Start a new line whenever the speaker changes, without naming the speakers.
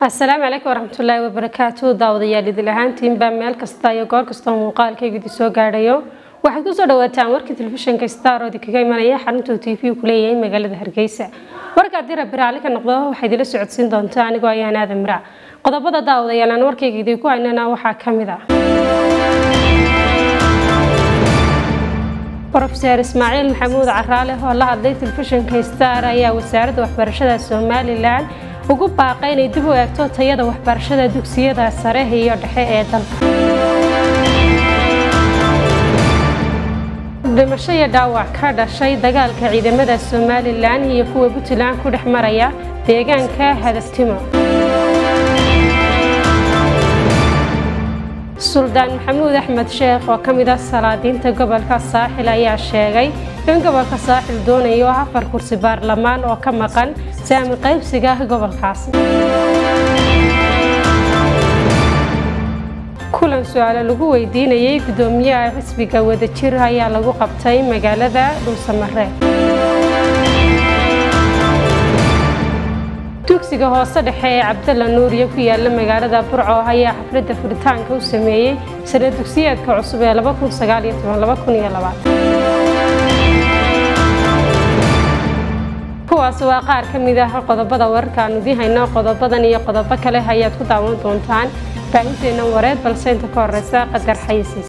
asalaamu calaykum waraxmatullaahi wabarakaatu daawadayaal idil ahaantiinbaa meel kasta iyo goor kastoo muuqaalkayga idin soo gaadhayo waxaad kusoo dhawaataan warkii telefishinka star oo idinkaga imanaya xaruntuu t v ku leeyahay magaalada hargeysa warka haddii rabbi raalli ka noqdo waxaa idila socodsiin doontaa anigoo ayaan aadan miraac qodobada daawadayaal aan warkayga idinku haynana waxaa ka mid ah rofeer ismaaciil maxamuud caraale oo la hadlay telefishinka star ayaa wasaaradda waxbarashada somalilan ugu baaqay inay dib u eegto tayada waxbarashada dugsiyada sare iyo dhexe ee dalka dhimasho iyo dhaawac ka dhashay dagaalka ciidamada somalilan iyo kuwa puntland ku dhex maraya deegaanka hadaftimo suldaan maxamuud axmed sheekh oo ka mid ah salaadiinta gobolka saaxil ayaa sheegay in gobolka saaxil doonayo afar kursi baarlamaan oo ka maqan saami qaybsiga gobolkaasi kulan su-aale lagu weydiinayay guddoomiyaha xisbiga wadajir ayaa lagu qabtay magaalada dhuusamare dugsiga hoose dhexe ee cabdalla nuuriye ku yaala magaalada burco ayaa xafladda furitaanka u sameeyey sana dugsiyeedka cusub ee kuwaas waa qaar ka mid ah qodobada wararka aan idiin hayno qodobadan iyo qodobo kale ayaad ku daawan doontaan baahinteennan wareed balse inta ka horeysa qadar xayisiis